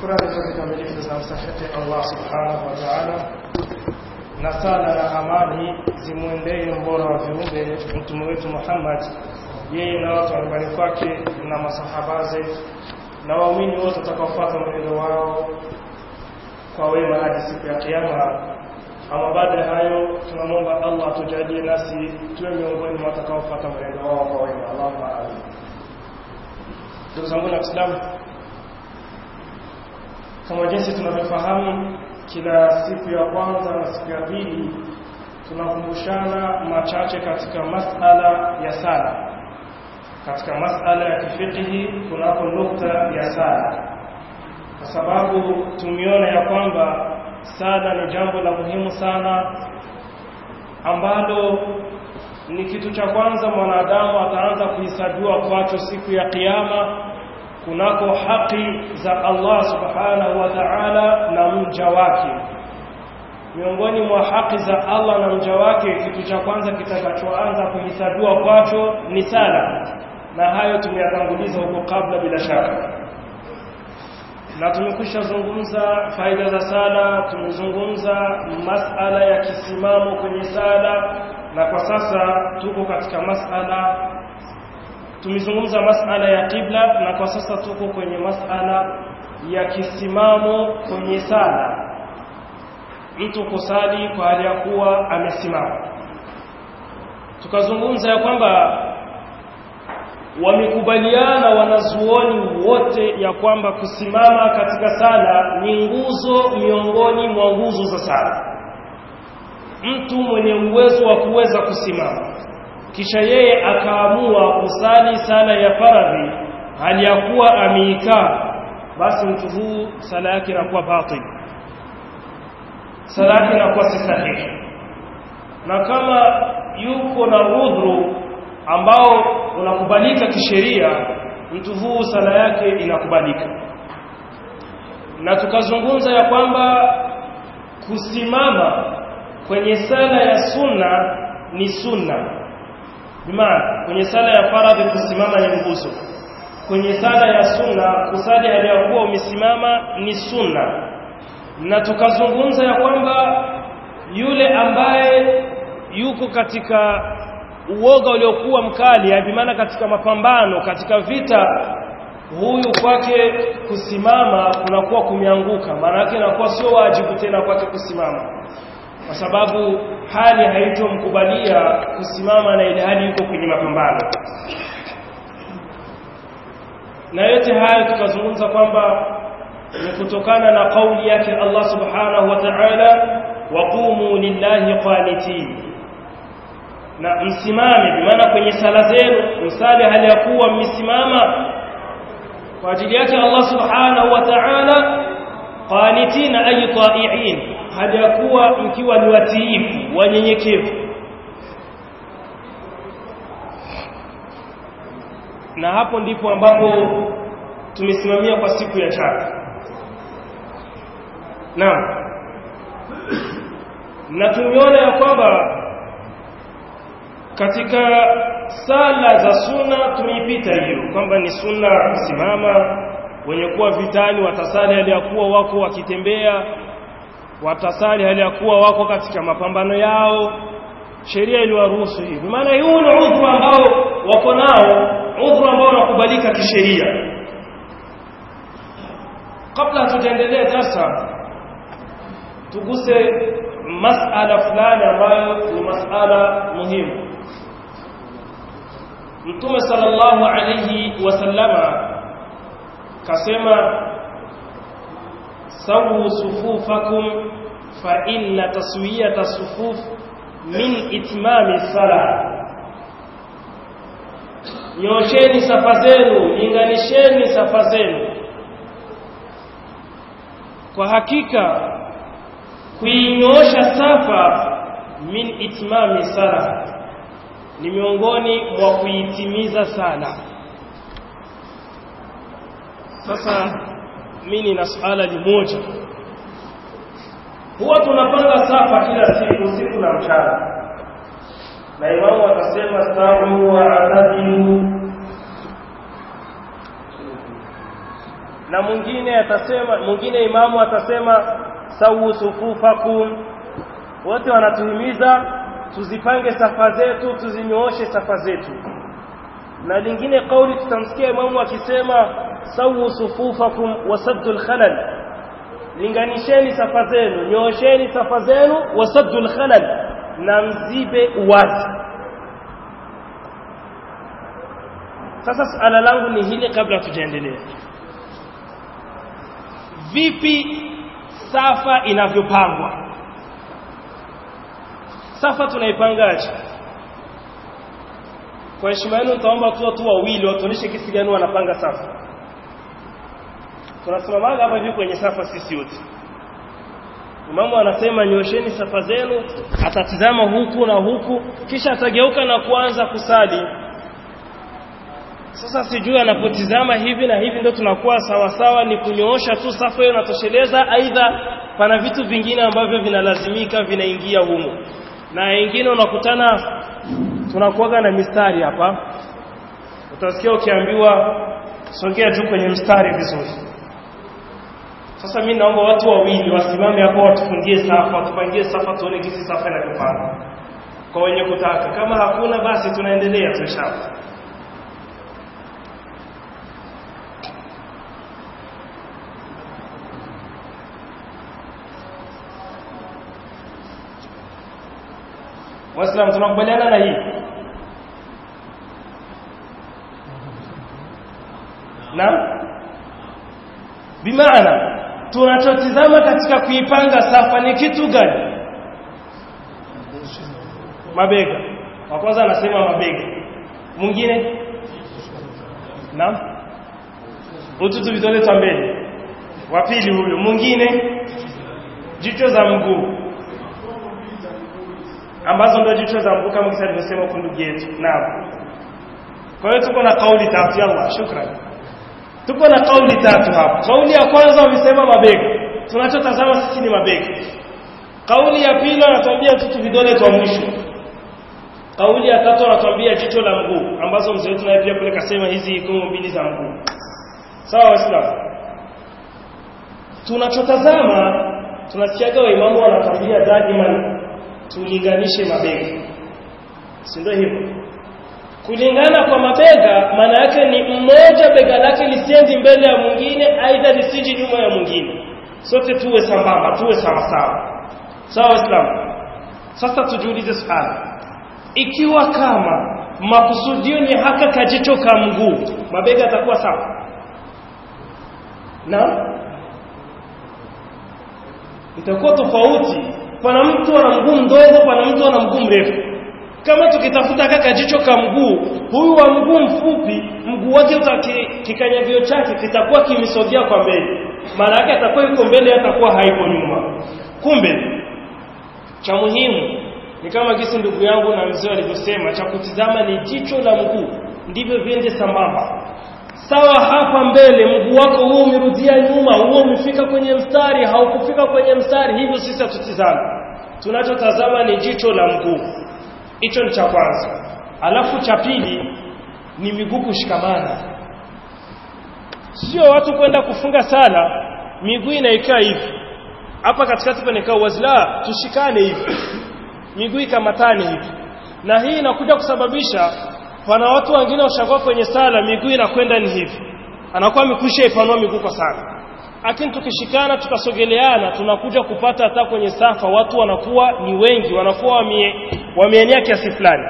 Shukrani zote kamilifu zinamstahiki Allah subhanahu wa ta'ala, na sala na amani zimwendee mbora wa viumbe mtume wetu Muhammad, yeye na watu wa nyumbani kwake na masahabaze na waumini wote watakaofuata mwenendo wao kwa wema hadi siku ya Kiyama. Ama baada ya hayo, tunamwomba Allah atujalie nasi tuwe miongoni mwa watakaofuata mwenendo wao kwa wema. Allahumma amin. Ndugu zangu na Waislamu, kama jinsi tunavyofahamu, kila siku ya kwanza na siku ya pili tunakumbushana machache katika masala ya sala. Katika masala ya kifikihi kunapo nukta ya sala, kwa sababu tumeona ya kwamba sala ni jambo la muhimu sana ambalo ni kitu cha kwanza mwanadamu ataanza kuhesabiwa kwacho siku ya Kiyama kunako haki za Allah subhanahu wa ta'ala na mja wake. Miongoni mwa haki za Allah na mja wake, kitu cha kwanza kitakachoanza kuhesabiwa kwacho ni sala, na hayo tumeyatanguliza huko kabla bila shaka, na tumekwisha zungumza faida za sala, tumezungumza masala ya kisimamo kwenye sala, na kwa sasa tuko katika masala tumezungumza masala ya kibla na kwa sasa tuko kwenye masala ya kisimamo kwenye sala, mtu kusali kwa hali ya kuwa amesimama. Tukazungumza ya kwamba wamekubaliana wanazuoni wote ya kwamba kusimama katika sala ni nguzo miongoni mwa nguzo za sala. Mtu mwenye uwezo wa kuweza kusimama kisha yeye akaamua kusali sala ya faradhi hali ya kuwa ameikaa, basi mtu huu sala yake inakuwa batil, sala yake inakuwa si sahihi. Na kama yuko na udhuru ambao unakubalika kisheria, mtu huu sala yake inakubalika. Na tukazungumza ya kwamba kusimama kwenye sala ya sunna ni sunna bimaana kwenye sala ya faradhi kusimama ni nguzo, kwenye sala ya sunna kusali hali ya kuwa umesimama ni sunna. Na tukazungumza ya kwamba yule ambaye yuko katika uoga uliokuwa mkali, bimaana katika mapambano, katika vita, huyu kwake kusimama kunakuwa kumeanguka, maana yake inakuwa sio wajibu tena kwake kusimama kwa sababu hali haitomkubalia kusimama na ile hali yuko kwenye mapambano. Na yote haya tukazungumza kwamba ni kutokana na kauli yake Allah subhanahu wa ta'ala, waqumu lillahi qanitin, na msimame, bimaana kwenye sala zenu msali hali ya kuwa mmesimama kwa ajili yake Allah subhanahu wa ta'ala, qanitina ay ta'i'in hali ya kuwa mkiwa ni watiifu wanyenyekevu. Na hapo ndipo ambapo tumesimamia kwa siku ya tatu. Naam, na tumeona ya kwamba katika sala za sunna tumeipita hiyo kwamba ni sunna kusimama, wenye kuwa vitani watasali hali ya kuwa wako wakitembea watasali hali ya kuwa wako katika mapambano yao. Sheria iliwaruhusu hivi, maana huu ni udhuru ambao wako nao, udhuru ambao unakubalika kisheria. Kabla hatujaendelea sasa, tuguse masala fulani ambayo ni masala muhimu. Mtume sallallahu alayhi wasallama kasema sawu sufufakum fa inna taswiyata sufuf min itmami sala, nyosheni safa zenu, linganisheni safa zenu. Kwa hakika kuinyoosha safa min itmami sala ni miongoni mwa kuitimiza sala. Sasa mimi na suala limoja, huwa tunapanga safa kila siku usiku na mchana, na imamu akasema stawu wa atadilu na mwingine atasema mwingine imamu atasema sawu sufufakum wote wanatuhimiza tuzipange safa zetu tuzinyooshe safa zetu na lingine kauli tutamsikia imamu akisema sawu sufufakum wasaddul khalal linganisheni safa zenu nyoosheni safa zenu wasaddul khalal na mzibe uwazi sasa suala langu ni hili kabla tujaendelea vipi safa inavyopangwa safa tunaipangaje kwa heshima yenu nitaomba tu watu wawili watuonyeshe kisi gani wanapanga safa tunasimamaga hapa hivi kwenye safa sisi wote imamu anasema nyosheni safa zenu atatizama huku na huku kisha atageuka na kuanza kusali sasa sijui anapotizama hivi na hivi ndio tunakuwa sawa sawa ni kunyoosha tu safa hiyo inatosheleza aidha pana vitu vingine ambavyo vinalazimika vinaingia humo na wengine unakutana tunakuaga na mistari hapa utasikia ukiambiwa songea juu kwenye mstari vizuri sasa mimi naomba watu wawili wasimame hapo watufungie safa watupangie safa tuone jinsi safa inavyopanga kwa wenye kutaka kama hakuna basi tunaendelea tu inshallah Waislamu tunakubaliana na hii na bimaana tunachotizama katika kuipanga safa ni kitu gani mabega wa kwanza anasema mabega mwingine na ututu vidole twa mbele wa pili huyo mwingine jicho za mguu ambazo ndio jicho za mguu kama kisa alivyosema huko ndugu yetu naam kwa hiyo tuko na kauli tatu yalla shukrani tuko na kauli tatu hapa kauli ya kwanza wamesema mabega tunachotazama sisi ni mabega kauli ya pili wanatuambia tutu vidole twa mwisho kauli ya tatu wanatuambia jicho la mguu ambazo mzee wetu naye pia kule kasema hizi ikomo mbili za mguu sawa waislamu tunachotazama tunasikiaga waimamu wanatuambia daima tulinganishe mabega si ndio hivyo kulingana kwa mabega maana yake ni mmoja bega lake lisiendi mbele ya mwingine aidha lisiji nyuma ya mwingine sote tuwe sambamba tuwe sawa sawa sawa waislamu sasa tujiulize swali ikiwa kama makusudio ni haka kajicho ka mguu mabega atakuwa sawa na itakuwa tofauti pana mtu ana mguu mdogo pana mtu ana mguu mrefu kama tukitafuta kaka jicho ka mguu huyu wa mguu mfupi mguu wake kikanyagio chake kitakuwa kimesogea kwa mbele maana yake atakuwa yuko mbele atakuwa haiko nyuma kumbe cha muhimu ni kama gisi ndugu yangu na mzee alivyosema cha kutizama ni jicho la mguu ndivyo viende sambamba sawa hapa mbele mguu wako huo umerudia nyuma huo umefika kwenye mstari haukufika kwenye mstari hivyo sisi hatutizame tunachotazama ni jicho la mguu hicho ni cha kwanza alafu cha pili ni miguu kushikamana sio watu kwenda kufunga sala miguu inaikaa hivi hapa katikati panekaa wazila tushikane hivi miguu ikamatane hivi na hii inakuja kusababisha pana watu wengine washakuwa kwenye sala miguu inakwenda ni hivi anakuwa amekwisha ipanua miguu kwa sana lakini tukishikana tukasogeleana tunakuja kupata hata kwenye safa watu wanakuwa ni wengi wanakuwa wamie, wameenea kiasi fulani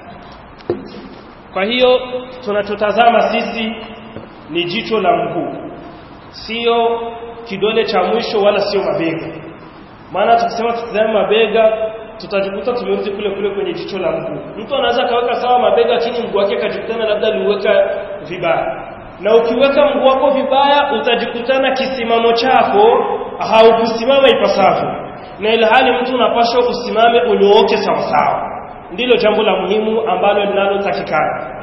kwa hiyo tunachotazama sisi ni jicho la mguu sio kidole cha mwisho wala sio mabega maana tukisema tutazame mabega tutajikuta tumerudi kule kule kwenye jicho la mguu mtu anaweza kaweka sawa mabega chini mguu wake akajikutana labda aliweka vibaya na ukiweka mguu wako vibaya utajikutana kisimamo chako haukusimama ipasavyo na ilhali mtu unapaswa usimame unyooke sawasawa ndilo jambo la muhimu ambalo linalotakikana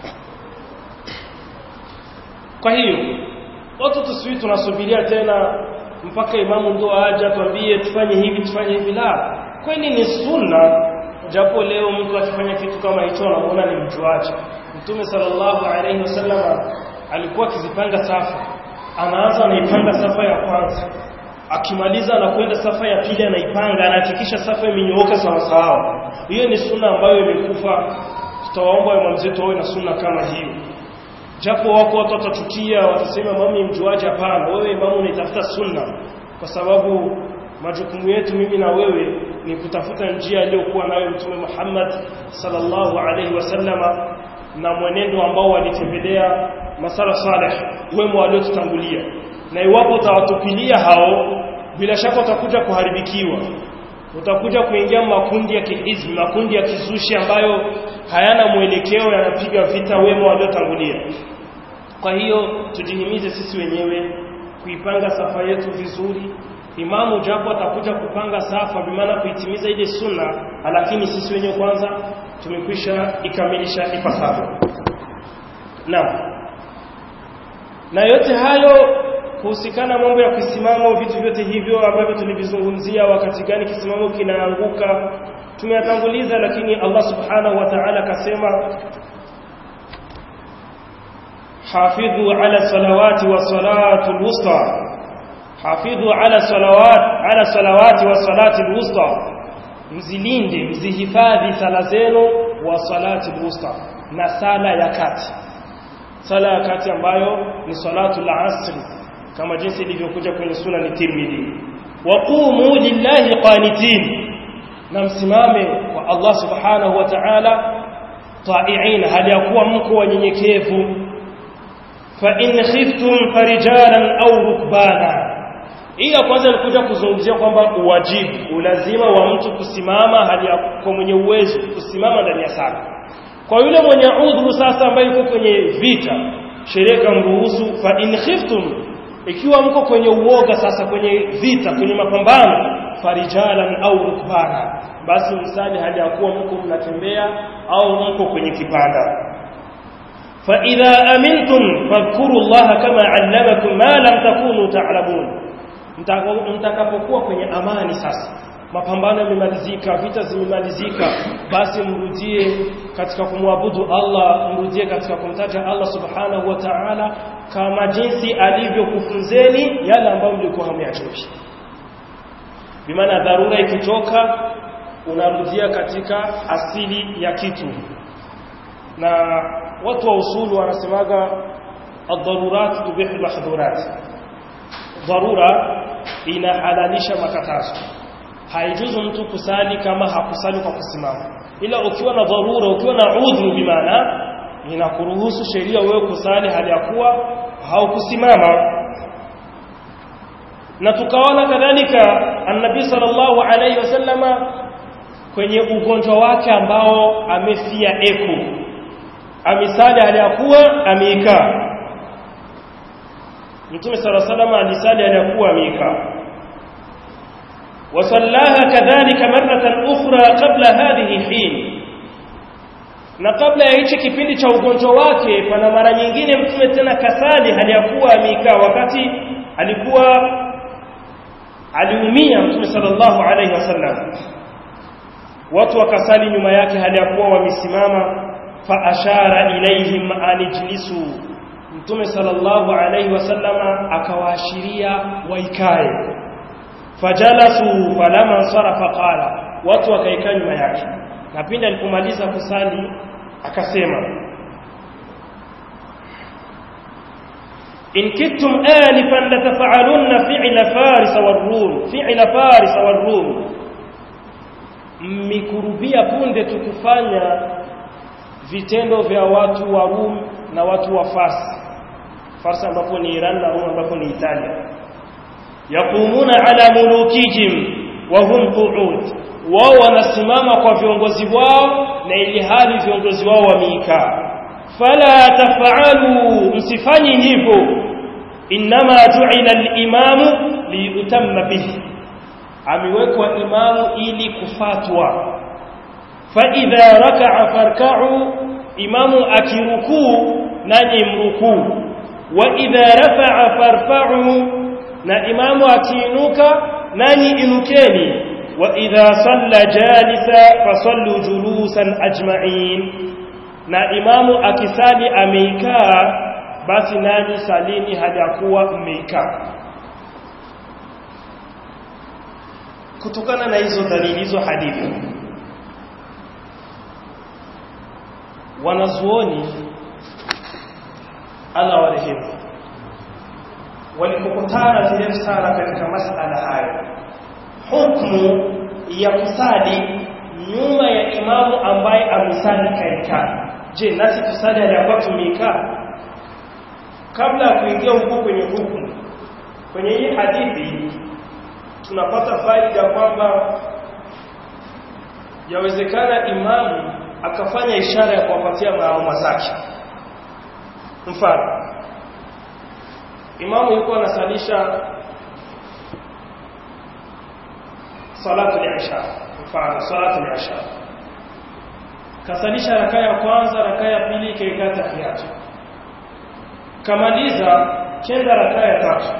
kwa hiyo watu tusiwi tunasubiria tena mpaka imamu ndo aje atuambie tufanye hivi tufanye hivi la kweli ni sunna japo leo mtu akifanya kitu kama hicho anamuona ni mjuaji mtume sallallahu alaihi wasallam alikuwa akizipanga safu anaanza anaipanga safa ya kwanza akimaliza anakwenda safa ya pili anaipanga anahakikisha safa imenyooka sawa sawa hiyo ni sunna ambayo imekufa tutawaomba imam zetu wawe na sunna kama hiyo japo wako watu watachukia watasema mami mjuaji hapana wewe imamu unaitafuta sunna kwa sababu majukumu yetu mimi na wewe ni kutafuta njia aliyokuwa nayo mtume Muhammad sallallahu alaihi wasallama na mwenendo ambao walitembelea masala salih wemo waliotutangulia na iwapo utawatupilia hao bila shaka utakuja kuharibikiwa utakuja kuingia makundi ya kihizbi makundi ya kizushi ambayo hayana mwelekeo yanapiga vita wema waliotangulia kwa hiyo tujihimize sisi wenyewe kuipanga safa yetu vizuri imamu japo atakuja kupanga safa bimaana kuitimiza ile sunna lakini sisi wenyewe kwanza tumekwisha ikamilisha ipasavyo naam na yote hayo kuhusikana mambo ya kisimamo vitu vyote hivyo ambavyo tulivizungumzia wakati gani kisimamo kinaanguka tumeyatanguliza lakini Allah subhanahu wa ta'ala akasema hafidhu ala salawati wa salatu alwusta hafidhu ala salawat ala salawati wa salati alwusta mzilinde mzihifadhi sala zenu wa salati alwusta na sala ya kati sala ya kati ambayo ni salatu al-asri kama jinsi ilivyokuja kwenye suna ni Tirmidhi waqumu lillahi qanitin na msimame kwa Allah subhanahu wa ta'ala ta'i'in hali ya kuwa mko wanyenyekevu fa in khiftum farijalan aw rukbana ila kwanza nikuja kuzungumzia kwamba uwajibu ulazima wa mtu kusimama hali ya kwa mwenye uwezo kusimama ndani ya sala kwa yule mwenye udhuru sasa ambaye yuko kwenye vita sheria kamruhusu fa in khiftum ikiwa mko kwenye uoga sasa kwenye vita kwenye mapambano farijalan au rukbana basi msali hali ya kuwa mko mnatembea au mko kwenye kipanda fa idha amintum fadhkuru allaha kama allamakum ma lam takunu ta'lamun mtakapokuwa kwenye amani sasa mapambano yamemalizika vita zimemalizika basi mrudie katika kumwabudu Allah mrudie katika kumtaja Allah subhanahu wa ta'ala kama jinsi alivyokufunzeni yale ambayo mlikuwa hamyajui bimaana dharura ikitoka unarudia katika asili ya kitu na watu wa usulu wanasemaga ad-darurat tubihu al-mahdhurat dharura inahalalisha makatazo haijuzu mtu kusali kama hakusali kwa kusimama ila ukiwa na dharura ukiwa na udhuru bimaana inakuruhusu sheria wewe kusali hali ya kuwa haukusimama na tukaona kadhalika annabi sallallahu alayhi wasallama kwenye ugonjwa wake ambao amefia eko amisali hali ya kuwa ameikaa Mtume sala salama alisali aliyakuwa amekaa wasallaha kadhalika maratan ukhra qabla hadhihi hin na kabla ya hichi kipindi cha ugonjwa wake pana mara nyingine mtume tena kasali aliyakuwa amekaa wakati alikuwa aliumia mtume sallallahu alaihi wasallam watu wakasali nyuma yake hali ya kuwa wamesimama fa ashara ilaihim an ijlisu mtume sallallahu alaihi wasallama akawaashiria waikae fajalasu falama sarafa qala watu wakaikaa nyuma yake na pindi alipomaliza kusali akasema in kittum alifan latafa'alunna fi'la faris war-rum fi'la faris war-rum mmikurubia punde tukufanya vitendo vya watu wa Rum na watu wa Fars Fars ambapo ni Iran na Rum ambapo ni Italia yaqumuna ala mulukihim wa hum qu'ud wao wanasimama kwa viongozi wao na ili hali viongozi wao wameikaa fala taf'alu msifanyi hivyo inma ju'ila al-imamu liyutamma bihi amewekwa imamu ili kufatwa fa idha raka'a farka'u imamu akirukuu nanyi mrukuu wa idha rafa'a farfa'u na imamu akiinuka nanyi inukeni wa idha salla jalisa fasallu julusan ajma'in na imamu akisali ameikaa basi nanyi salini hali ya kuwa mmeikaa kutokana na hizo dalili hizo hadithi wanazuoni Allah warehemu walipokutana zile sana katika masala hayo hukumu ya kusali nyuma ya imamu ambaye amesali kaikaa je nasi tusali aliyakuwa tumeikaa kabla ya kuingia huko kwenye hukumu kwenye hii hadithi tunapata faida kwamba yawezekana imamu akafanya ishara ya kuwapatia maamuma zake mfano imamu yuko anasalisha salatu al-isha mfano salatu al-isha kasalisha raka ya kwanza raka ya pili kaikaa tahiyatu kamaliza kenda raka ya tatu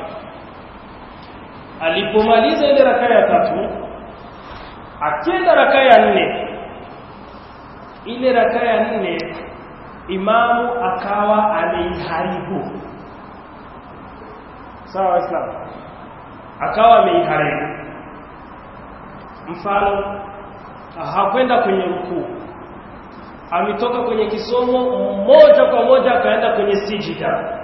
alipomaliza ile raka ya tatu akenda raka ya nne ile raka ya nne imamu akawa ameiharibu sawa waislamu akawa ameiharibu mfano hakwenda kwenye rukuu ametoka kwenye kisomo moja kwa moja akaenda kwenye sijida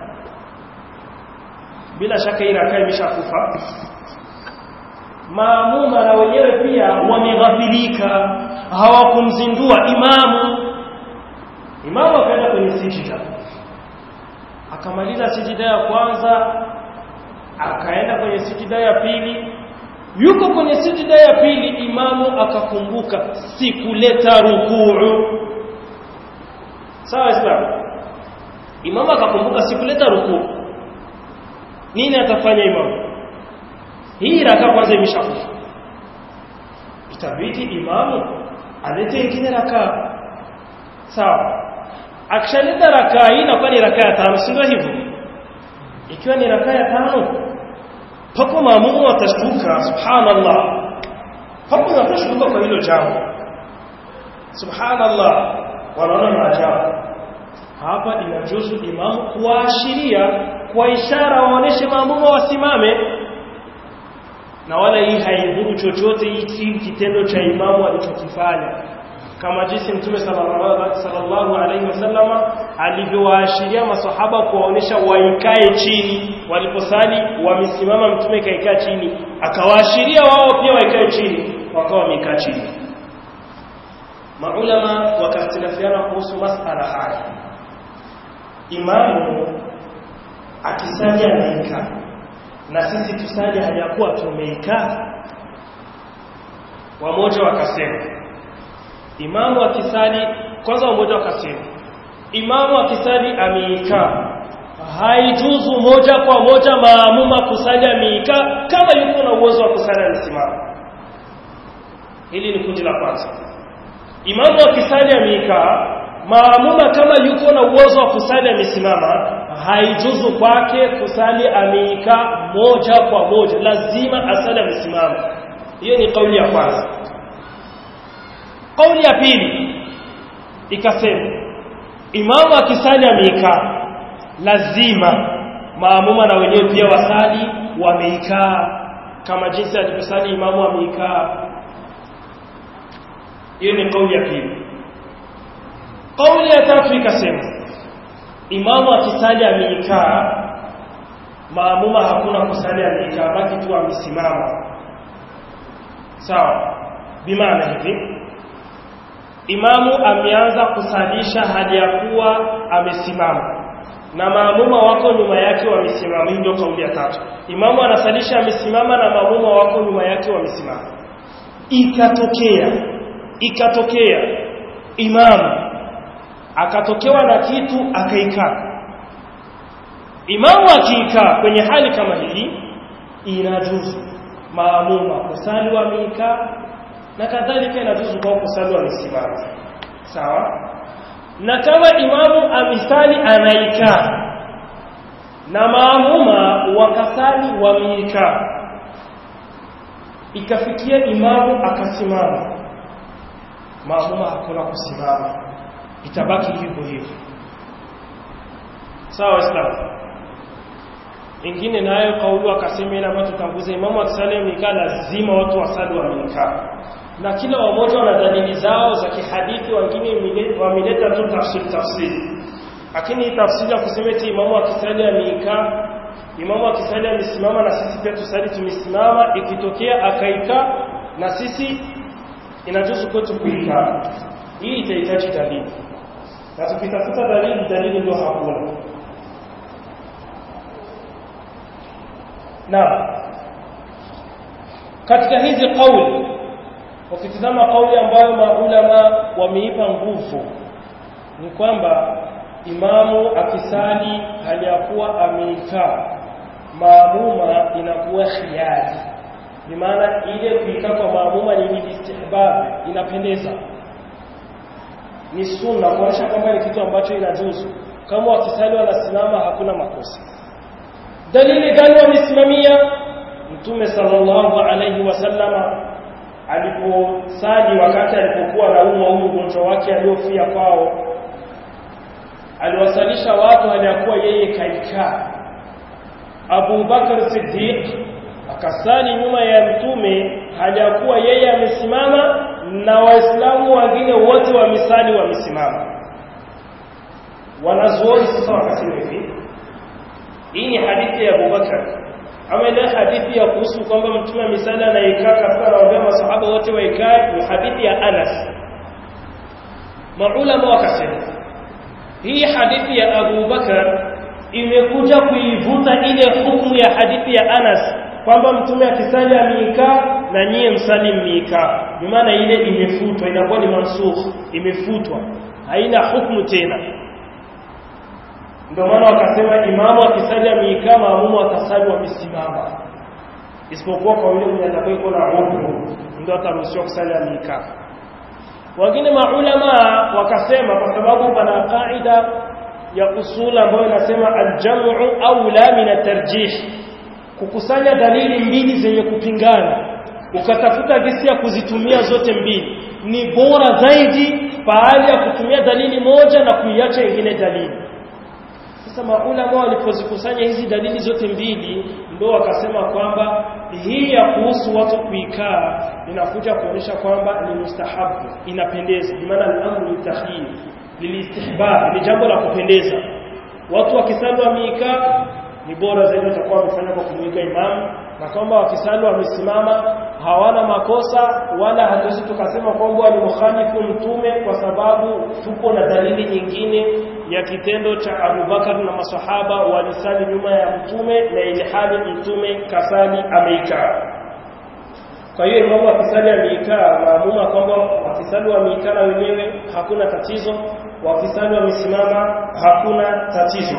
bila shaka hii rakaa imeshakufa maamuma na wenyewe pia wameghafilika hawakumzindua imamu imamu akaenda kwenye sijida akamaliza sijida ya kwanza akaenda kwenye sijida ya pili yuko kwenye sijida ya pili imamu akakumbuka sikuleta rukuu sawa islam imamu akakumbuka sikuleta rukuu nini atafanya imamu hii raka kwanza imeshakufa itabidi imamu alete ingine raka sawa akishaleta raka hii inakuwa ni raka ya tano si ndio hivyo ikiwa ni raka ya tano papo maamumu watashtuka subhanallah papo watashtuka kwa hilo jambo subhanallah wanaona maajabu hapa inajuzu imamu kuwaashiria kwa ishara waoneshe maamumu wasimame na wala hii haidhuru chochote hiki kitendo cha imamu alichokifanya kama jinsi mtume sallallahu alaihi wasallama alivyowaashiria masahaba kuwaonesha waikae chini waliposali wamesimama mtume kaikaa chini akawaashiria wao pia waikae chini wakawa wamekaa chini maulama wakakhtilafiana kuhusu masala haya imamu akisali anaikaa na sisi tusali hajakuwa tumeikaa wamoja wakasema imamu akisali kwanza wamoja wakasema imamu akisali ameikaa haijuzu moja kwa moja maamuma kusali ameikaa kama yuko na uwezo wa kusali amesimama hili ni kundi la kwanza imamu akisali ameikaa maamuma kama yuko na uwezo wa kusali amesimama haijuzu kwake kusali ameikaa moja kwa moja lazima asali amesimama hiyo ni kauli ya kwanza kauli ya pili ikasema imamu akisali ameikaa lazima maamuma na wenyewe pia wasali wameikaa kama jinsi alivyosali imamu ameikaa hiyo ni kauli ya pili kauli ya tatu ikasema imamu akisali ameikaa maamuma hakuna kusali ameikaa baki tu amesimama sawa bimaana hivi imamu ameanza kusalisha hali ya kuwa amesimama na maamuma wako nyuma yake wamesimama hii ndio kauli ya tatu imamu anasalisha amesimama na maamuma wako nyuma yake wamesimama ikatokea ikatokea imamu akatokewa na kitu akaikaa imamu akiikaa kwenye hali kama hii inajuzu maamuma kusali wameikaa na kadhalika inajuzu kwa kusali wamesimama sawa na kama imamu amisali anaikaa na maamuma wakasali wameikaa ikafikia imamu akasimama maamuma hakuna kusimama itabaki hivyo hivyo sawa Islam ingine nayo kauli wakasema ile ambayo tutanguza imamu akisali amekaa lazima watu wasali wamekaa na kila wamoja wana dalili zao za kihadithi wengine wameleta tu tafsiri tafsiri lakini tafsiri ya kusema eti imamu akisali amekaa imamu akisali amesimama na sisi pia tusali tumesimama ikitokea akaikaa na sisi inajuzu kwetu kuikaa hii itahitaji dalili na tukitafuta dalili dalili ndio hakuna na katika hizi kauli ukitizama kauli ambayo maulama wameipa nguvu ni kwamba imamu akisali hali ya kuwa ameikaa maamuma inakuwa khiari ni maana ile kuikaa kwa maamuma ni istihbab inapendeza ni sunna kuonyesha kwamba ni kitu ambacho inajuzu kama wakisali wanasimama hakuna makosa dalili gani wamesimamia mtume sallallahu alayhi wasallama aliposali wakati alipokuwa anaumwa huu ugonjwa wake aliofia kwao aliwasalisha watu aliyakuwa yeye kaikaa Abu Bakar Siddiq akasali nyuma ya mtume hajakuwa yeye amesimama na waislamu wengine wote wamesali wamesimama wanazuoni sasa wakasema hivi hii ni hadithi ya Abu Bakar ama ile hadithi ya kuhusu kwamba mtume amesali anaikaa katika anawaambia masahaba wote waikae ni hadithi ya Anas maulama wakasema hii hadithi ya Abu Bakar imekuja kuivuta ile hukumu ya hadithi ya Anas kwamba mtume akisali ameikaa na nyie msali mmiikaa bimaana ile imefutwa inakuwa ni mansukh imefutwa haina hukumu tena ndio maana wakasema imamu akisali ameikaa maamumu atasali wamesimama isipokuwa kwa yule mwenye atakaye na udhuru ndio ataruhusiwa kusali ameikaa wengine maulama wakasema kwa sababu pana kaida ya usul ambayo inasema aljamu aula min atarjih kukusanya dalili mbili zenye kupingana ukatafuta gesi ya kuzitumia zote mbili ni bora zaidi pahali ya kutumia dalili moja na kuiacha ingine dalili sasa maulama walipozikusanya hizi dalili zote mbili ndio wakasema kwamba hii ya kuhusu watu kuikaa inakuja kuonyesha kwamba ni mustahabu inapendeza bimaana al-amru litakhir lilistihbab ni jambo la kupendeza watu wakisali wameikaa ni bora zaidi watakuwa wamefanya kwa kumwiga imamu na kwamba wakisali wamesimama hawana makosa wala hatuwezi tukasema kwamba ni mukhalifu mtume kwa sababu tupo na dalili nyingine ya kitendo cha Abubakar na masahaba walisali nyuma ya mtume na ili hali mtume kasali ameikaa kwa hiyo imamu wakisali ameikaa maamuma kwamba wakisali wameikaa na wenyewe hakuna tatizo wakisali wamesimama hakuna tatizo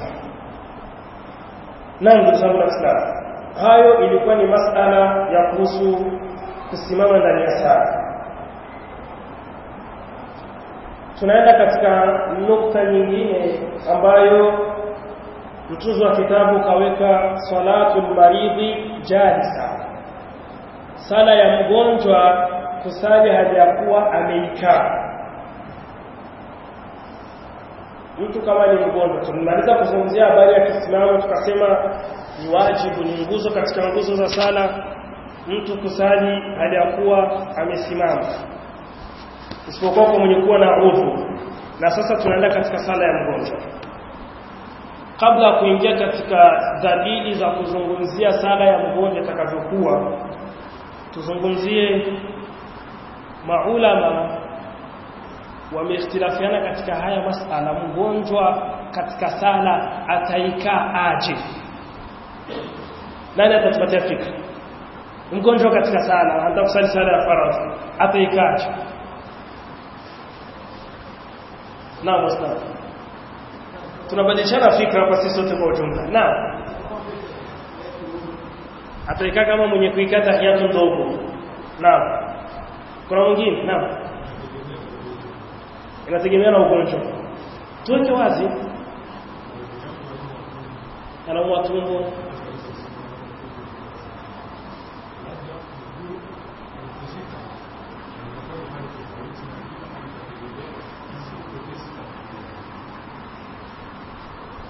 na ndugu zangu na Islam hayo ilikuwa ni masala ya kuhusu kusimama ndani ya sala tunaenda katika nukta nyingine ambayo mtunzi wa kitabu kaweka salatul maridhi jalisa sala ya mgonjwa kusali hali ya kuwa ameikaa mtu kama ni mgonjwa tumemaliza kuzungumzia habari ya kisimamo tukasema ni wajibu ni nguzo katika nguzo za sala mtu kusali hali ya kuwa amesimama isipokuwa kwa mwenye kuwa na udhu na sasa tunaenda katika sala ya mgonjwa kabla ya kuingia katika dalili za kuzungumzia sala ya mgonjwa itakavyokuwa tuzungumzie maulama wameikhtilafiana katika haya masala mgonjwa katika sala ataikaa aje nani atatupatia fikra mgonjwa katika sala anataka kusali sala ya faradhi ataikaa aje naam ustaz tunabadilishana fikra hapa sisi sote kwa ujumla naam ataikaa kama mwenye kuikata hiatu ndogo naam kuna mwingine naam inategemea na ugonjwa tuweke wazi anaumwa tumbo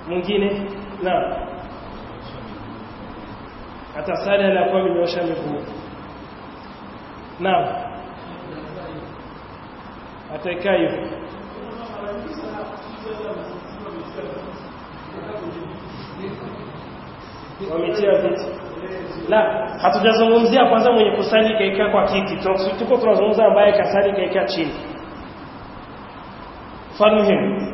mwingine naam atasali anakuwa amenyoosha miguu naam ataikaa hivyo wametia viti la hatujazungumzia kwanza mwenye kusali kaikaa kwa kiti tuko tunazungumza ambaye kasali kaikaa chini falmuhimu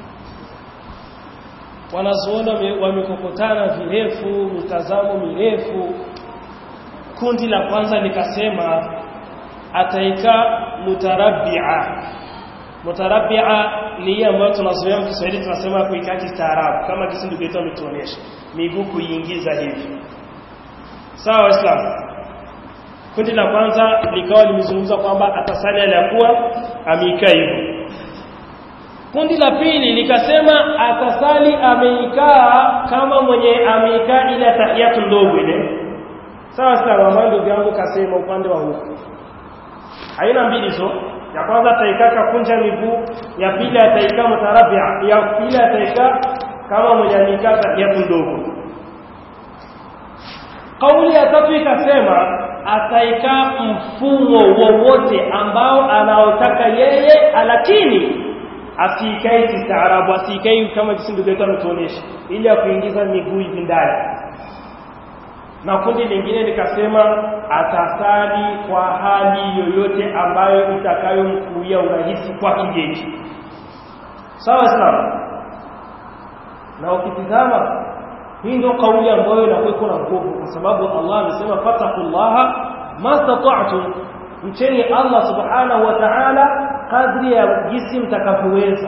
wanazuona wamekokotana virefu mitazamo mirefu kundi la kwanza likasema ataika mutarabia mutarabia ni hii ambayo tunazoea Kiswahili tunasema kuikaa kistaarabu kama jinsi ndugu yetu ametuonyesha miguu kuiingiza hivi sawa waislamu kundi la kwanza likawa limezungumza kwamba atasali aliyakuwa ameikaa hivyo kundi la pili likasema atasali ameikaa kama mwenye ameikaa ile tahiyatu ndogo ile sawa sawa ambayo ndugu yangu kasema upande wa huku aina mbili zo ya kwanza ataikaa kakunja miguu ya pili ataikaa mutarabia ya pili ataikaa kama mwenye ameikaa tahiyatu ndogo kauli ya tatu ikasema ataikaa mfumo wowote ambao anaotaka yeye lakini asiikae kistaarabu asiikae kama jinsi ndugu yetu ametuonyesha ili ya kuingiza miguu hivi ndani na kundi lingine likasema atasali kwa hali yoyote ambayo itakayomkuia urahisi kwa kijeji sawa sawa na ukitizama hii ndio kauli ambayo inakuwa na nguvu kwa sababu Allah amesema fatakullaha mastata'tum mcheni Allah subhanahu wa ta'ala kadri ya jinsi mtakavyoweza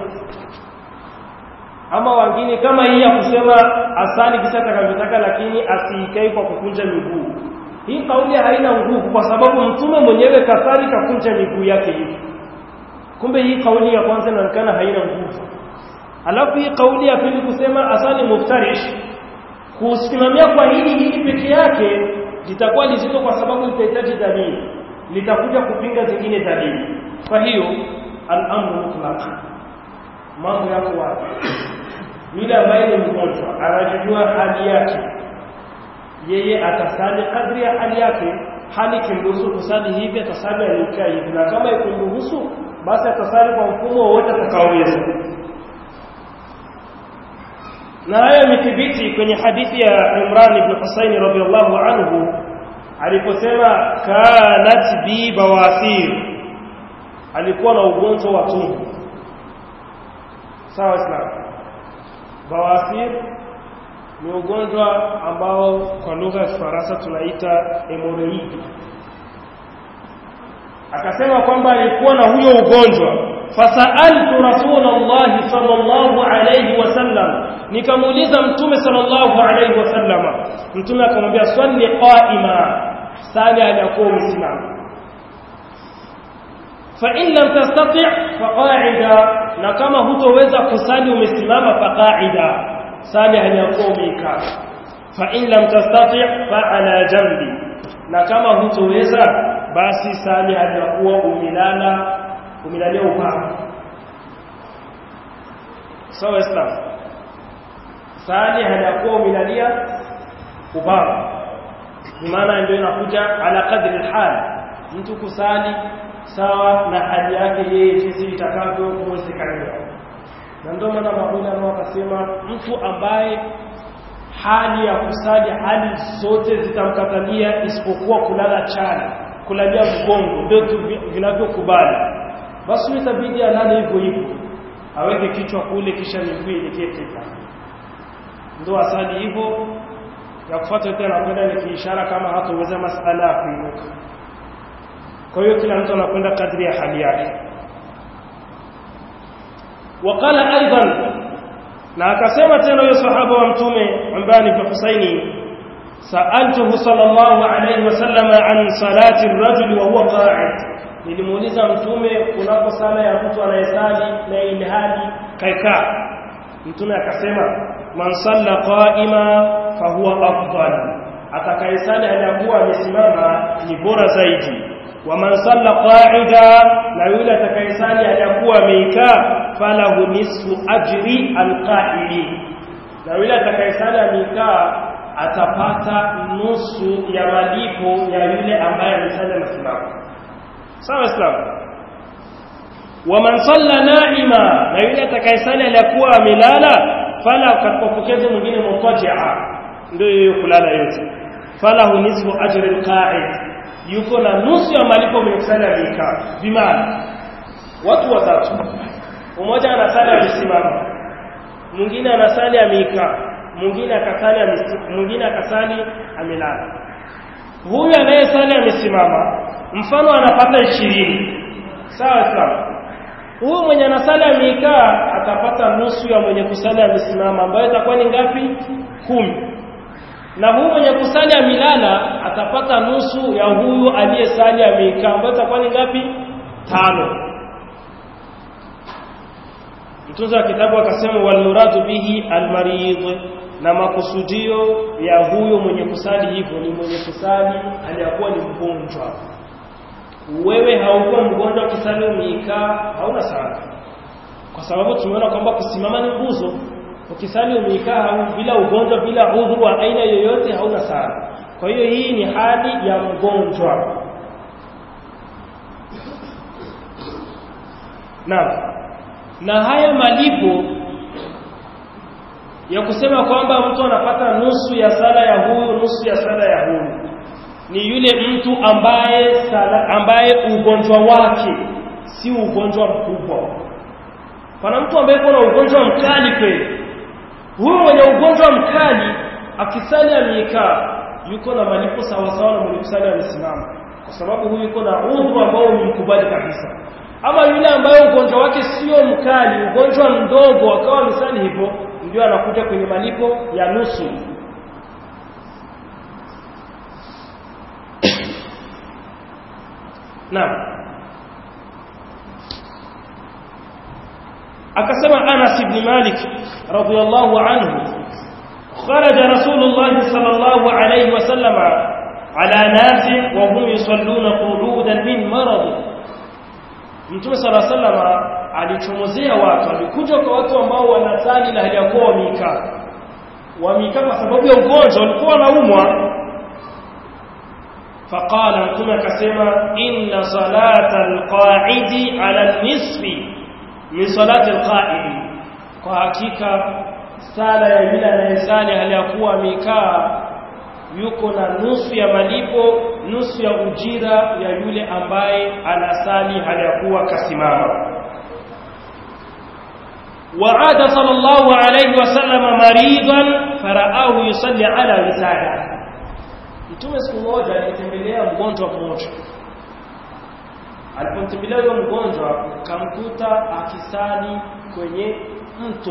ama wengine kama hii ya kusema asali kisa atakavyotaka lakini asiikae kwa kukunja miguu hii kauli haina nguvu kwa sababu mtume mwenyewe kasali kakunja miguu yake hivi kumbe hii kauli ya kwanza inaonekana haina nguvu alafu hii kauli ya pili kusema asali muftarish kusimamia kwa hili hili peke yake litakuwa lizito kwa sababu litahitaji dalili litakuja kupinga zingine dalili kwa hiyo al-amru mutlaq mambo yako wapi yule ambaye ni mgonjwa anajua hali yake yeye atasali kadri ya hali yake hali kimruhusu kusali hivi atasali alikaa hivi na kama ikimruhusu basi atasali kwa mfumo wowote atakaoweza na haya imethibiti kwenye hadithi ya Imran ibn Husayn radhiyallahu anhu aliposema kanat bi bawasir alikuwa na ugonjwa wa tumbo sawa islam bawasir ni ugonjwa ambao kwa lugha ya Kifaransa tunaita hemorrhoid akasema kwamba alikuwa na huyo ugonjwa fasaltu rasulullah sallallahu alayhi wasallam nikamuuliza mtume sallallahu alayhi wasallam mtume akamwambia swali qaima sali aliyakuwa umesimama fa in lam tastati' fa qa'ida na kama hutoweza kusali umesimama fa qa'ida sali aliyakuwa umekaa fa in lam tastati' fa ala jambi na kama hutoweza basi sali aliyakuwa umelala umelalia upande sawa islam sali haliyakuwa umelalia upande maana ndio inakuja ala kadri alhal mtu kusali sawa na hali yake yeye jinsi itakavyo kuwezekana na ndio maana maulama wakasema mtu ambaye hali ya kusali hali zote zitamkatalia isipokuwa kulala chali kulalia mgongo ndio vinavyokubali basi itabidi alale hivyo hivyo aweke kichwa kule kisha miguu ielekee teka ndio asali hivyo ya kufuata yote anakwenda ni kiishara kama hatoweza masala ya kuinuka kwa hiyo kila mtu anakwenda kadri ya hali yake وقال ايضا na akasema tena huyo sahaba wa mtume ambaye ni Husaini sa'altuhu sallallahu alayhi wasallam an salati ar-rajul wa huwa qa'id nilimuuliza mtume kunapo sala ya mtu anayesali na ilhali kaikaa mtume akasema man salla qa'ima fa huwa afdal atakayesali aliyakuwa amesimama ni bora zaidi wa man salla qa'ida na yule atakayesali aliyakuwa ameikaa falahu nisfu ajri alqa'ili na yule atakayesali amekaa atapata nusu ya malipo ya yule ambaye amesali amesimama sawa islam waman salla naima na yule atakayesali aliyakuwa amelala fala katika pokezi mwingine mutajia ndio hiyo kulala yote falahu nisfu ajri alqa'id yuko na nusu ya malipo mwenye kusali amekaa bimaana watu watatu mmoja anasali amesimama mwingine anasali amekaa mwingine akasali mwingine akasali amelala huyu anayesali amesimama mfano anapata ishirini sawa sawa huyu mwenye anasali amekaa atapata nusu ya mwenye kusali amesimama ambayo itakuwa ni ngapi kumi na huyu mwenye kusali amelala atapata nusu ya huyu aliyesali amekaa ambayo itakuwa ni ngapi tano mtunza wa kitabu akasema walmuradu bihi almarid na makusudio ya huyo mwenye kusali hivyo ni mwenye kusali aliyakuwa ni mgonjwa wewe haukuwa mgonjwa ukisali umeikaa hauna sana kwa sababu tumeona kwamba kusimama ni nguzo ukisali umeikaa bila ugonjwa bila udhuru wa aina yoyote hauna sana kwa hiyo hii ni hali ya mgonjwa naam na haya malipo ya kusema kwamba mtu anapata nusu ya sala ya huyu nusu ya sala ya huyu ni yule mtu ambaye sala, ambaye ugonjwa wake si ugonjwa mkubwa pana mtu ambaye kuna ugonjwa mkali kweli huyu mwenye ugonjwa mkali akisali amekaa yuko na malipo sawasawa na mwenye kusali amesimama kwa sababu huyu yuko na udhu ambao umemkubali kabisa ama yule ambaye ugonjwa wake sio mkali ugonjwa mdogo akawa misali hivyo ndio anakuja kwenye malipo ya nusu naam akasema Anas ibn Malik radiyallahu anhu خرج رسول الله صلى الله عليه وسلم على ناس وهم يصلون قعودا من مرض Mtume sala salama alichomozea watu alikuja kwa watu ambao wanasali na hali ya kuwa wamekaa wamekaa kwa sababu ya ugonjwa walikuwa wanaumwa faqala mtume akasema inna salata alqa'idi ala nisfi min salati alqa'idi kwa hakika sala ya yule anayesali hali ya kuwa amekaa yuko na nusu ya malipo nusu ya ujira ya yule ambaye anasali hali ya kuwa kasimama وعاد صلى الله عليه وسلم مريضا فرآه يصلي على وساده Mtume siku moja alitembelea mgonjwa mmoja. Alipomtembelea huyo mgonjwa, kamkuta akisali kwenye mto.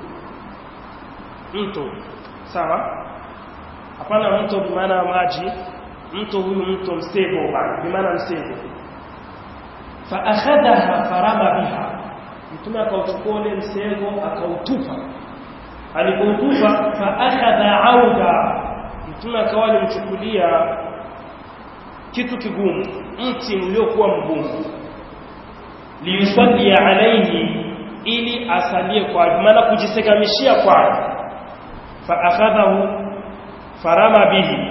Mto. Sawa? Hapana mto kwa maana maji, mto huyu mto msego bana, kwa maana msego. Fa akhadha farama biha. Mtume akauchukua ule msego akautupa. Alipoutupa fa akhadha auda mtume akawa alimchukulia kitu kigumu mti uliokuwa mgumu liyusalli alayhi ili asalie kwa maana kujisegamishia kwa fa akhadhahu farama bihi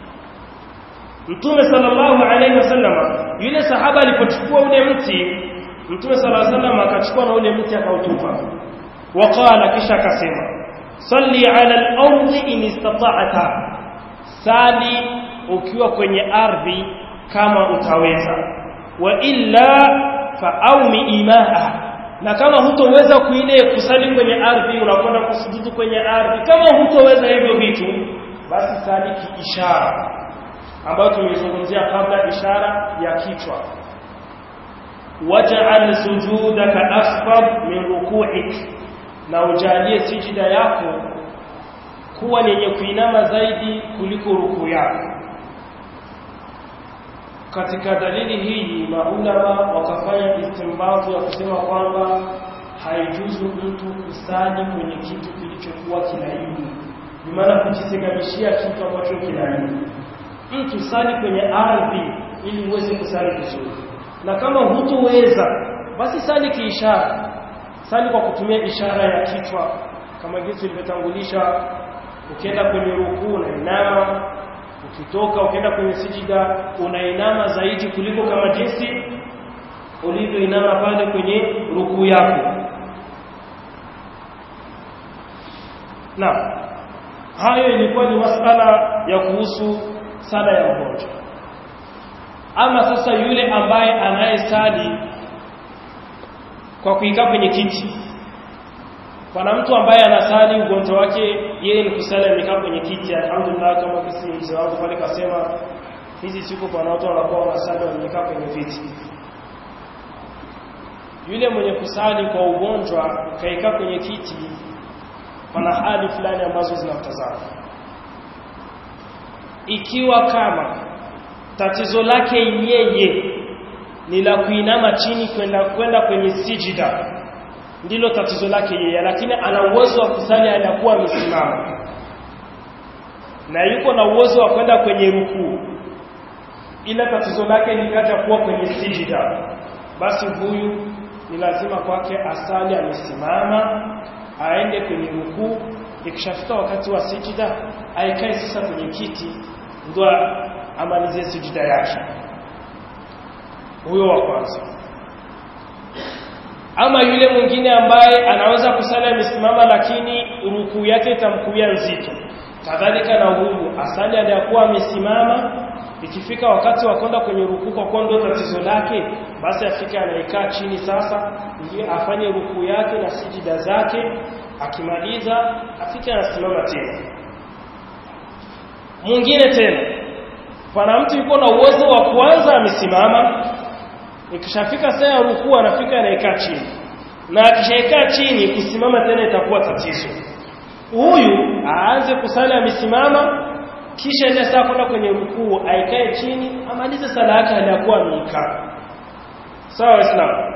mtume sallallahu alayhi wasallam yule sahaba alipochukua ule mti mtume sallallahu alayhi wasallam akachukua na ule mti akautupa waqala kisha akasema salli ala al-ardi in istata'ta sali ukiwa kwenye ardhi kama utaweza wa illa faaumi imaa na kama hutoweza kuile kusali kwenye ardhi unakwenda kusujudu kwenye ardhi kama hutoweza hivyo vitu basi sali kiishara ambayo tumezungumzia kabla ishara ya kichwa waj'al sujudaka asfab min ruku'ik na ujalie sijida yako kuwa ni yenye kuinama zaidi kuliko ruku yako katika dalili hii maulama wakafanya istimbazu ya kusema kwamba haijuzu mtu kusali kwenye kitu kilichokuwa kilaini bimaana kujisegamishia kitu ambacho kilaini mtu sali kwenye ardhi ili uweze kusali vizuri na kama hutoweza basi sali kiishara sali kwa kutumia ishara ya kichwa kama jinsi ilivyotangulisha ukienda kwenye rukuu unainama ukitoka ukienda kwenye sijida unainama zaidi kuliko kama jinsi ulivyoinama pale kwenye rukuu yako na hayo ilikuwa ni masala ya kuhusu sala ya mgonjwa ama sasa yule ambaye anayesali kwa kuikaa kwenye kiti pana mtu ambaye anasali ugonjwa wake yeye ni kusali amekaa kwenye kiti alhamdulillah kama kisi mzee wangu pale kasema hizi siku pana watu wanakuwa wanasali wamekaa kwenye viti yule mwenye kusali kwa ugonjwa ukaikaa kwenye kiti pana hali fulani ambazo zinamtazama ikiwa kama tatizo lake yeye ni la kuinama chini kwenda kwenda kwenye sijida ndilo tatizo lake yeye lakini ana uwezo wa kusali anakuwa amesimama na yuko na uwezo wa kwenda kwenye rukuu ila tatizo lake likaja kuwa kwenye sijida basi huyu ni lazima kwake asali amesimama aende kwenye rukuu ikishafika wakati wa sijida aikae sasa kwenye kiti ndo amalizie sijida yake huyo wa kwanza ama yule mwingine ambaye anaweza kusali amesimama lakini rukuu yake itamkuia nzito kadhalika na huyu asali aliyakuwa amesimama ikifika wakati wa kwenda kwenye rukuu kwa kuwa ndio tatizo lake basi afike anaikaa chini sasa ndiye afanye rukuu yake na sijida zake akimaliza afike anasimama tena mwingine tena pana mtu yuko na uwezo wa kwanza amesimama ikishafika saa ya rukuu anafika anaikaa chini na akishaikaa chini kusimama tena itakuwa tatizo huyu aanze kusali amesimama kisha ile saa kwenda kwenye rukuu aikae chini amalize sala yake aliyakuwa ameikaa sawa waislamu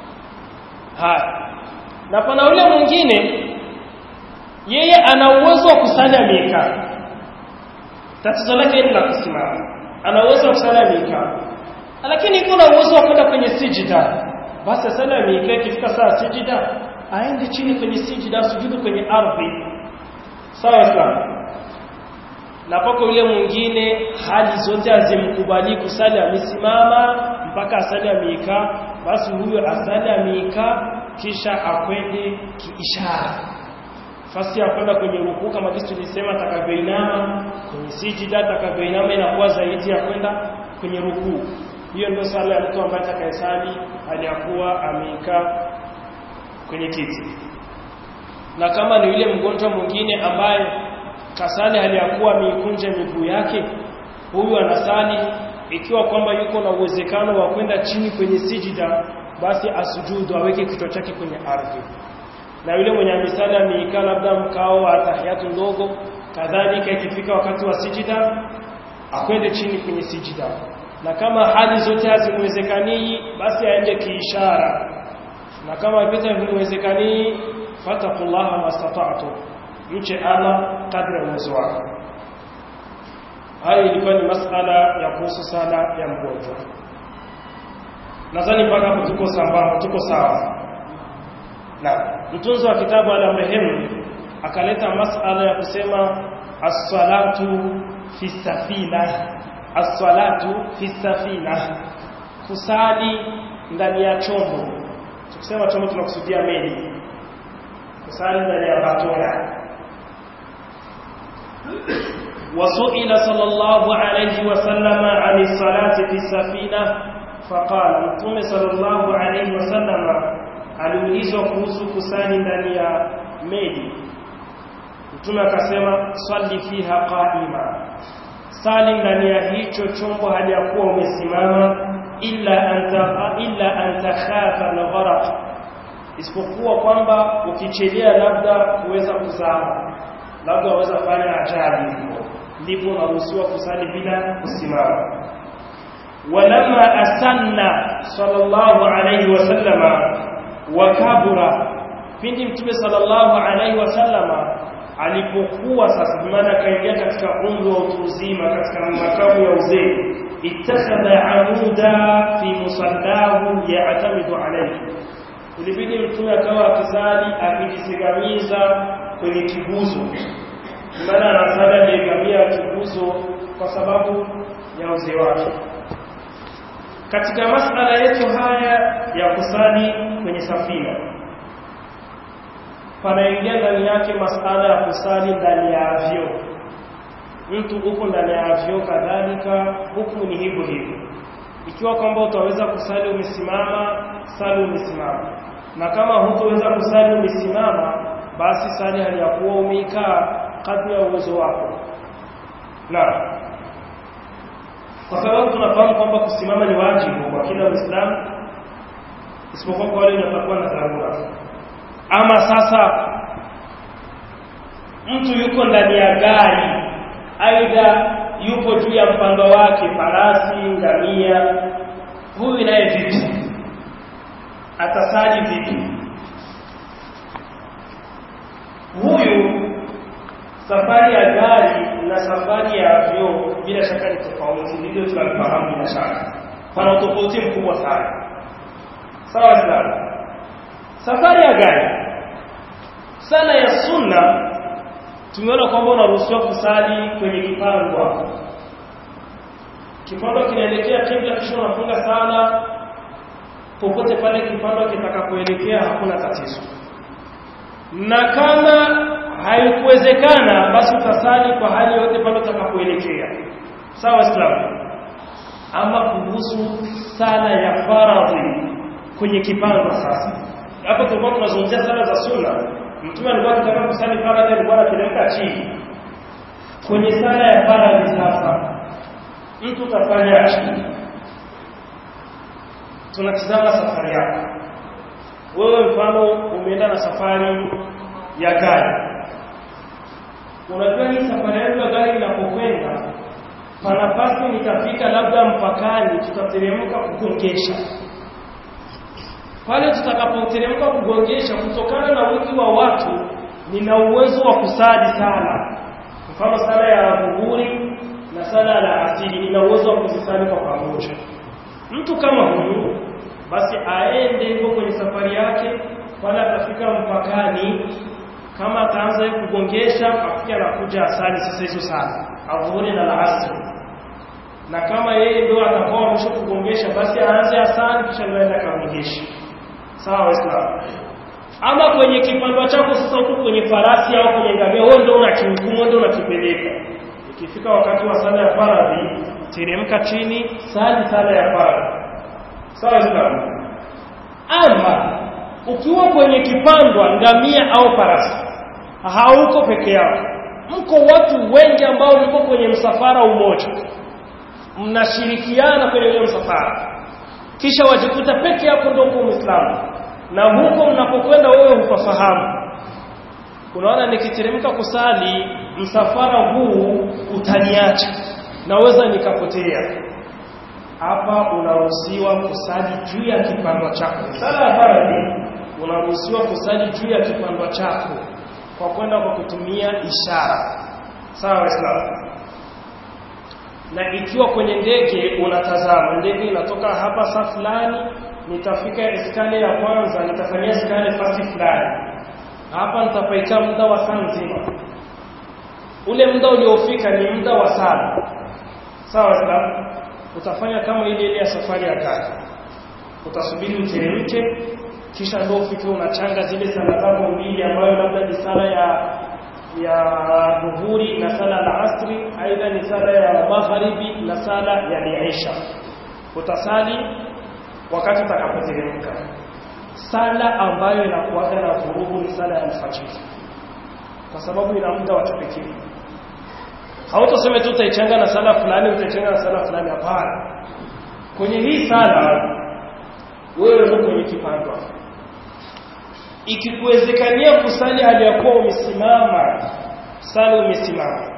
haya na pana yule mwingine yeye ana uwezo wa kusali ameikaa tatizo lake ni la kusimama ana uwezo wa kusali ameikaa lakini iko na uwezo wa kwenda kwenye sijida basi sala ameikaa ikifika saa sijida aende chini kwenye sijida sujudu kwenye ardhi sawa waislamu na pako yule mwingine hali zote azimkubali kusali amesimama mpaka asali ameikaa basi huyo asali ameikaa kisha akwende kiishara fasi ya kwenda kwenye rukuu kama jinsi tulisema atakavyoinama kwenye sijida atakavyoinama inakuwa zaidi ya kwenda kwenye rukuu hiyo ndio sala ya mtu ambaye atakayesali aliyakuwa ameikaa kwenye kiti na kama ni yule mgonjwa mwingine ambaye kasali aliyakuwa ameikunja miguu yake huyu anasali ikiwa kwamba yuko na uwezekano wa kwenda chini kwenye sijida basi asujudu aweke kichwa chake kwenye ardhi na yule mwenye misali ameikaa labda mkao wa tahiyatu ndogo kadhalika ikifika wakati wa sijida akwende chini kwenye sijida na kama hali zote hazimwezekanii basi aende kiishara na kama vita vimwezekanii fatakullaha mastata'tu mche Allah kadri ya uwezo wako haya ilikuwa ni masala ya kuhusu sala ya mgonjwa nadhani mpaka hapo tuko sambamba tuko sawa na mtunzi wa kitabu ala mrehemu akaleta masala ya kusema as-salatu fi safina as-salatu fi safina kusali ndani ya chombo tukisema chombo tunakusudia meli kusali ndani ya batora وسئل صلى الله عليه وسلم عن الصلاة في السفينة فقال متوم صلى الله عليه وسلم aliulizwa kuhusu kusali ndani ya meli mtume akasema swali fiha qaima sali ndani ya hicho chombo hali ya kuwa umesimama illa anta illa anta khafa al-gharq isipokuwa kwamba ukichelea labda kuweza kuzama labda waweza fanya ajali ndipo unaruhusiwa kusali bila kusimama walamma asanna sallallahu alayhi wasallama wakabura pindi mtume sallallahu alayhi wasallama alipokuwa sasa maana kaingia katika umri wa utu uzima katika makamu ya uzee ittakhadha amuda fi musallahu ya'tamidu alayhi ilibidi mtume akawa akisali akijisigamiza kwenye kiguzo maana anasali aliyegamia kiguzo kwa sababu ya uzee wake katika masala yetu haya ya kusali kwenye safina panaingia ndani yake masala ya kusali ndani ya avyo mtu uko ndani ya avyo kadhalika huku ni hivyo hivyo ikiwa kwamba utaweza kusali umesimama sali umesimama na kama hutoweza kusali umesimama basi sali hali ya kuwa umeikaa kadri ya uwezo wako na kwa sababu tunafahamu kwamba kusimama ni wajibu kwa kila Muislamu isipokuwa kwa wale wanaokuwa na dharura. Ama sasa mtu yuko ndani ya gari, aidha yupo juu ya mpando wake, farasi, ngamia, huyu naye vipi? Atasali vipi? Huyu safari ya gari na safari ya vyoo bila shaka ni tofauti, ndivyo tunalifahamu bila shaka. Pana utofauti mkubwa sana. Sawa sana. Safari ya gari, sala ya sunna, tumeona kwamba unaruhusiwa kusali kwenye kipandwa. Kipandwa kinaelekea kibla, kisha unafunga sala popote pale kipandwa kitakapoelekea, hakuna tatizo. Na kama haikuwezekana basi utasali kwa hali yote pale utakapoelekea sawa waislamu ama kuhusu sala ya faradhi kwenye kipando sasa hapo tulikuwa tunazungumzia sala za sunna mtume alikuwa akitaka kusali faradhi alikuwa anateremka chini kwenye sala ya faradhi sasa mtu utafanyaje tunatizama safari yako wewe mfano umeenda na safari ya gari unajua hii safari yangu ya gari inapokwenda panapasi nitafika labda mpakani tutateremka kugongesha pale tutakapoteremka kugongesha kutokana na wingi wa watu nina uwezo wa kusali sala mfano sala ya dhuhuri na sala la asili nina uwezo wa kuzisali kwa pamoja mtu kama huyu basi aende hivyo kwenye safari yake pale atafika mpakani kama ataanza kugongesha afike anakuja asali sasa hizo sana adhuhuri na alasri na kama yeye ndio atakuwa mwisho kugongesha basi aanze asali kisha ndio aende kagongesha sawa waislamu ama kwenye kipandwa chako sasa huko kwenye farasi au kwenye ngamia wewe ndio unakihukumu ndio unakipeleka ikifika wakati wa sala ya faradhi teremka chini sali sala ya faradhi sawa waislamu ama ukiwa kwenye kipandwa ngamia au farasi hauko peke yako mko watu wengi ambao mko kwenye msafara umoja mnashirikiana kwenye ule msafara kisha wajikuta peke yako ndio uko Muislamu na huko mnapokwenda wewe hufahamu unaona nikiteremka kusali msafara huu utaniacha naweza nikapotea hapa unaruhusiwa kusali juu ya kipandwa chako sala ya faradhi unaruhusiwa kusali juu ya kipandwa chako kwa kwenda kwa kutumia ishara sawa waislamu na ikiwa kwenye ndege unatazama ndege inatoka hapa saa fulani nitafika skani ya kwanza nitafanyia skani fasi fulani hapa nitapaikaa muda wa saa nzima ule muda uliofika ni muda wa saa sawa waislamu utafanya kama ile ile ya safari ya gari utasubiri uteremke kisha ndio ufike unachanga zile sala zako mbili ambayo labda ni sala ya ya dhuhuri na sala la asri aidha ni sala ya magharibi na sala ya isha utasali wakati utakapoteremka sala ambayo inakuaga na vurugu ni sala ya alfajiri kwa sababu ina muda wa kipekee hautasema tu utaichanga na sala fulani utaichanga na sala fulani hapana kwenye hii sala wewe ndio kwenye kipandwa ikikuwezekania kusali hali ya kuwa umesimama sali umesimama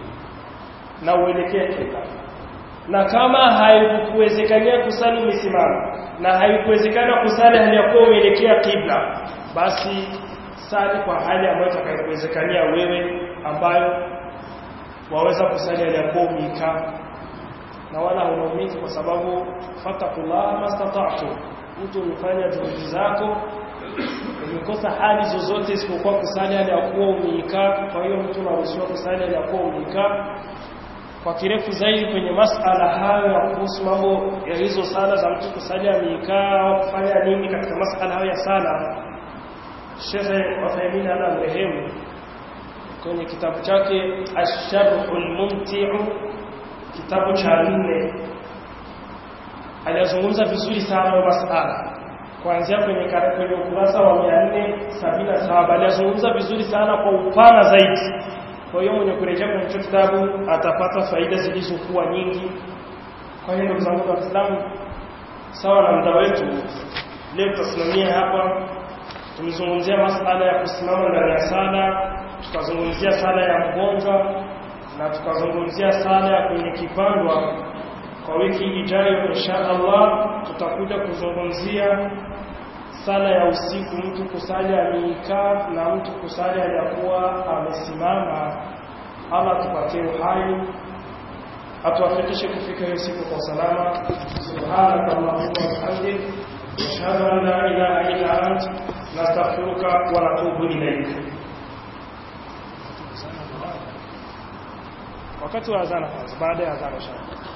na uelekee kibla na kama haikuwezekania kusali umesimama na haikuwezekana kusali hali ya kuwa umeelekea kibla basi sali kwa hali ambayo itakayokuwezekania wewe ambayo waweza kusali hali ya kuwa umekaa na wala hunaumiki kwa sababu fatakullah mastata'tu mtu umefanya juhudi zako umekosa hali zozote isipokuwa kusali hali ya kuwa umeikaa kwa hiyo mtu anaruhusiwa kusali hali ya kuwa umeikaa kwa kirefu zaidi kwenye masala hayo ya kuhusu mambo ya hizo sala za mtu kusali ameikaa au kufanya nini katika masala hayo ya sala Sheikh Uthaymeen ana mrehemu kwenye kitabu chake Ash-Sharhul Mumti'u kitabu cha nne alizungumza vizuri sana masala kuanzia kwenye kwenye ukurasa wa 477 alizungumza vizuri sana kwa upana zaidi kwa hiyo mwenye kurejea kwenye hicho kitabu atapata faida zilizokuwa nyingi kwa hiyo ndugu zangu waislamu sawa na muda wetu leo tutasimamia hapa tumezungumzia masala ya kusimama ndani ya sala tukazungumzia sala ya mgonjwa na tukazungumzia sala ya kwenye kipandwa kwa wiki ijayo insha Allah tutakuja kuzungumzia sala ya usiku mtu kusali ameikaa na mtu kusali aliyakuwa amesimama Allah tupatie uhai atuwafikishe kufika hiyo siku kwa salama subhanaka allahumma wa bihamdik ashhadu an la ilaha illa ant nastaghfiruka wa natubu ilayk wakati wa azana kwanza baada ya azana inshallah